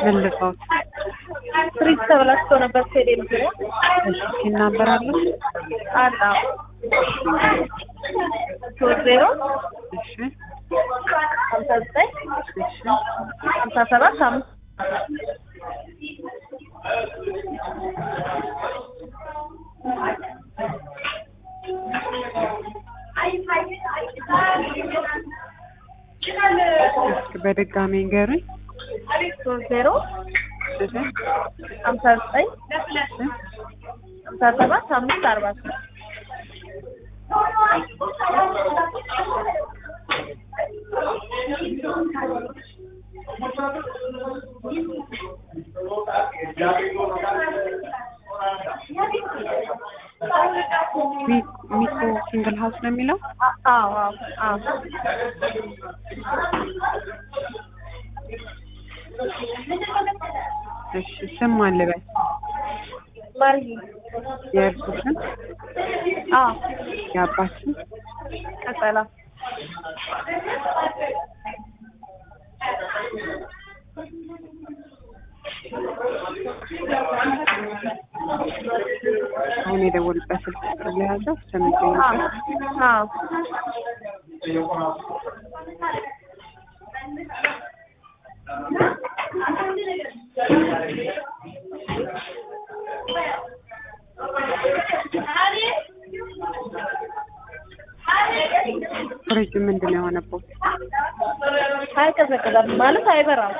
ምን ልርዳዎት? ፍሪጅ ተበላሽቶ ነበር። ቴሌ ዙሪያ እሺ ሲናበራለሁ። አላ ሶስት ዜሮ እሺ ሀምሳ ዘጠኝ እሺ ሀምሳ ሰባት አምስት እስኪ በድጋሚ ንገሩኝ። ሶስት ዜሮ እሺ ሀምሳ ዘጠኝ ሀምሳ ሰባት አምስት አርባ ሶስት ሚ- ሚኮ ሲንግል ሀውስ ነው የሚለው? አዎ አዎ አዎ እሺ ስም ማን ልበል? ማርዬ የእርሱ ስም? አዎ የአባት ስም? ቀጠላ አሁን የደወሉበት ስልክ ቁጥር ለያዘው እስከሚገኝበት አዎ ፍሪጅ ምንድን ነው የሆነበት? አይቀዘቅዘም ማለት አይበራም።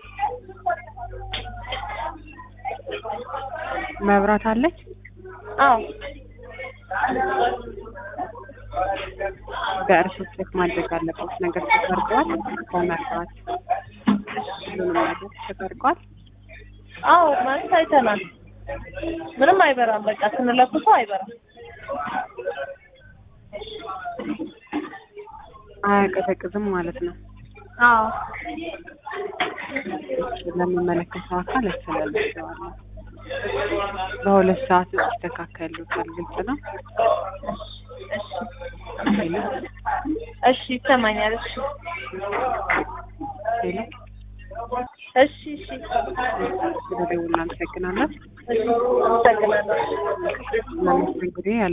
መብራት አለች? አዎ በእርሱ ቼክ ማድረግ አለበት። ነገር ተሰርቋል። በመርራት ሁሉንም ነገር ተሰርቋል። አዎ ማለት አይተናል። ምንም አይበራም። በቃ ስንለኩሰው አይበራም። አያቀዘቅዝም ማለት ነው። አዎ ለሚመለከተው አካል ያስተላልፈዋል። በሁለት ሰዓት ውስጥ ይስተካከሉታል። ግልጽ ነው። ሄሎ እሺ ይሰማኛል። እሺ ሄሎ፣ እሺ እሺ ስለደውል እናመሰግናለን። እሺ አመሰግናለሁ። ለመስተንግዶ